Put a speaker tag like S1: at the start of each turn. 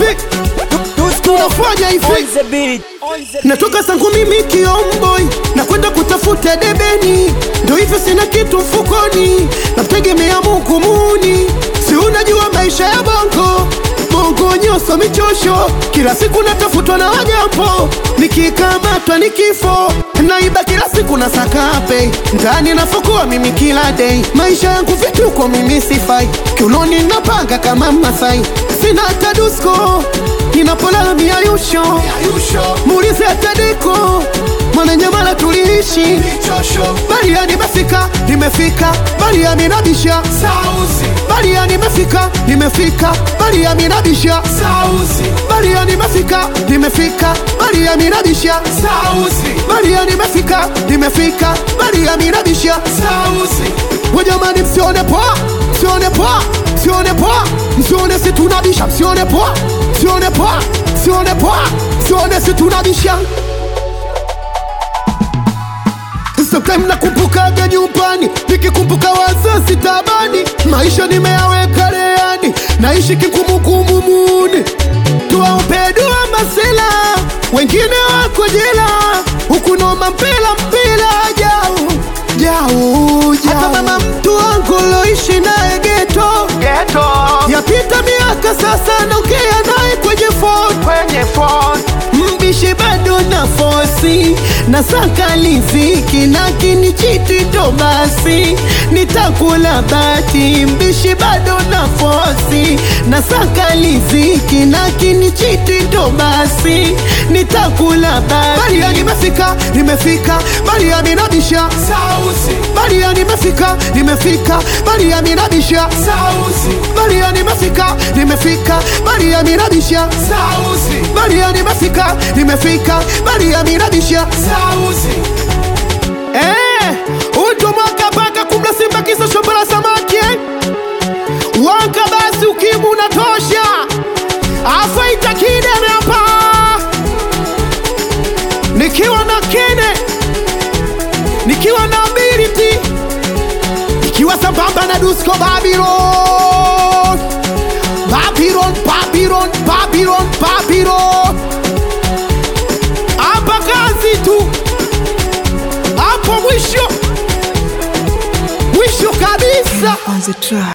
S1: hivi tunafanya hivi natoka sangu mimi kiomboi na kwenda kutafuta debeni ndo hivyo sina kitu mfukoni namtegemea mungu muni si unajua maisha ya bongo bongo nyoso michosho kila siku natafutwa na wajampo nikikamatwa ni kifo naiba kila siku na sakape ndani nafukua mimi kila day maisha yangu vituko mimi sifai kiunoni napanga kama masai sina hata dusko ninapolala miayusho muulize hata deko mwananyamala tuliishi baria nimefika nimefika baria minabisha baria nimefika nimefika baria minabisha baria nimefika nimefika baria minabisha baria nimefika nimefika baria minabisha wajamani msione poa msione poa msione poa msione si tunabisha msione poa msione poa msione poa msione si tunabisha Sometime nakumbukaga nyumbani, nikikumbuka wazazi tabani, maisha nimeyaweka leani, naishi kikumukumu muni, tuwaombe dua masela, wengine wako jela, huku noma mpela mpela jau jau jau. Hata mama mtu wangu loishi naye geto yapita miaka sasa, naongea naye kwenye phone kwenye phone mbishi bado na fosi na saka liziki lakini chiti ndo basi nitakula bati mbishi bado na fosi na saka liziki lakini chiti ndo basi nitakula bati baria nimefika nimefika baria minabisha baria nimefika nimefika baria minabisha baria nimefika nimefika baria minabisha baria nimefika nimefika baria minabisha Eh, uto mwaka paka kumla simba kisa shombo la samaki eh? Wanka basi ukimu unatosha afaita kideme hapa nikiwa na kene nikiwa na ability nikiwa sambamba na Dusko Babylon Babylon Babylon Babylon Babylon hapa kazi tu hapo mwisho mwisho kabisa
S2: on the track.